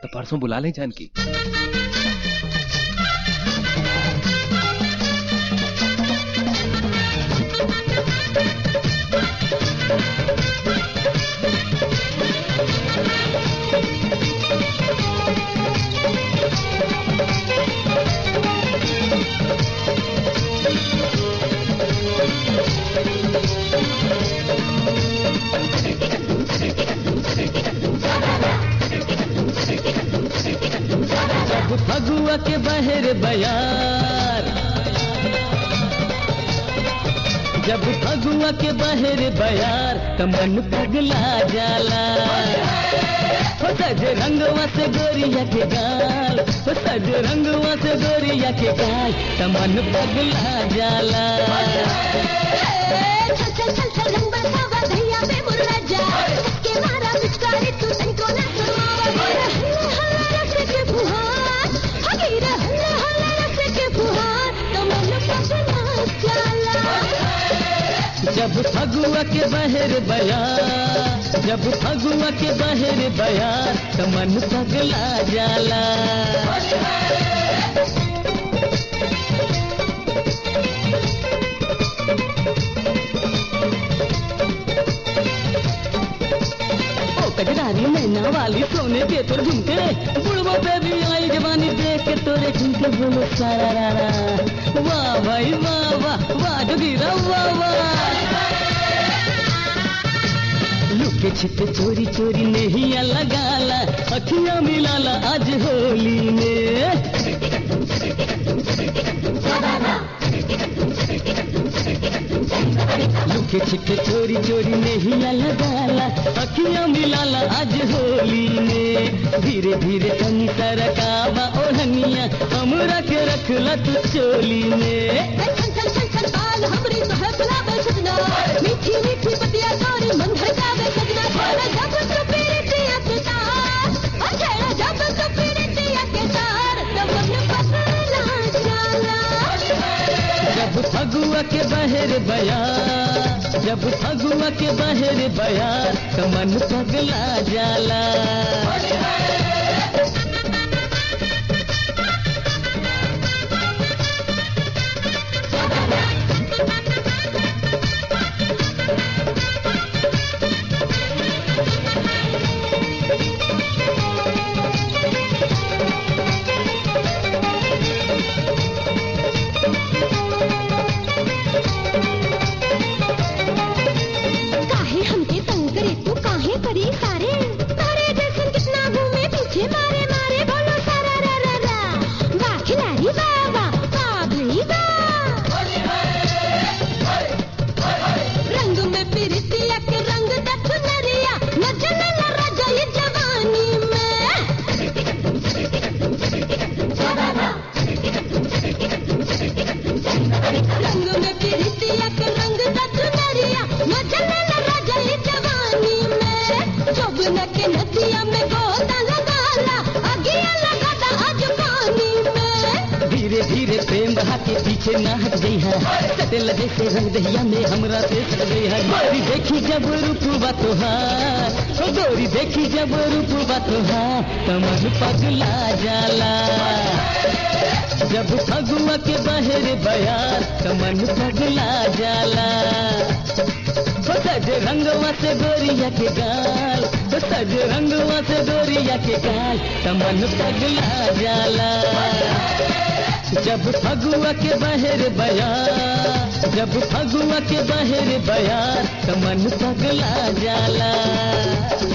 तो परसों बुला लें जानकी जब फगुआ के बहर बयार जब फगुआ के बहर बयार त मन पगला जाला हो सज रंगवा से गोरिया के गाल हो सज रंगवा से गोरिया के गाल त मन पगला जाला चल चल चल चल रंग बरसावा भैया पे मुर्रा जा के मारा पिचकारी तू तनको ना सुनावा हल्ला हल्ला रस के फुहार हगीरा हल्ला हल्ला रस के फुहार तो मन पगला जाला जब फगुआ के बहर बयार जब फगुआ के बहर बयार त मन पगला जाला ओ कजरारी मैना वाली सोने के तोर झुमके बुढ़बो पे भी आई जवानी देख के तोरे झुमके बोलो सारा रा वाह भाई वाह वाह वाह जोगीरा वाह वाह लुके छिपे चोरी चोरी नहीं लगाला अखियां मिलाला आज होली में लुके छिपे चोरी चोरी नहीं लगाला अखियां मिलाला आज होली में धीरे धीरे तनी तरकावा ओढ़निया हमरा के रखला तू चोली में चल चल चल चल बाल हमरी तो है गुलाब सजना मीठी मीठी पतिया तोरी मन भड़कावे सजना छेड़ा जब तो पीरतिया के तार ओ छेड़ा जब तो पीरतिया के तार तो मन पगला जाला जब फगुआ के बहर बया जब फगुआ के बहर बया तो मन पगला जाला काहे हमके तंग करे तू काहे करी सारे तारे जैसन कितना घूमे पीछे मारे मारे बोलो सारा रा रा रा वाह खिलाड़ी वाह वाह वाह भई वाह रंग में पिरतिया के रंग दा चुनरिया न जलला राजा ये जवानी में रंग में पिरतिया के रंग दा चुनरिया न जलला राजा ये जवानी में जोबन के नदिया में गोता लगाला अगिया लगाता आज पानी में धीरे धीरे प्रेम बहा के पीछे ना हट गई है सटेल जैसे रंग दहिया में हमरा से सट गई है गोरी देखी जब रूपवा तोहार ओ गोरी देखी जब रूपवा तोहार तो मन पगला जाला जब फगुआ के बहर बयार तो मन पगला जाला हो सज रंगवा से गोरिया के गाल हो सज रंगवा से गोरिया के गाल तो मन पगला जाला जब फगुआ के बहर बयार जब फगुआ के बहर बयार तो मन पगला जाला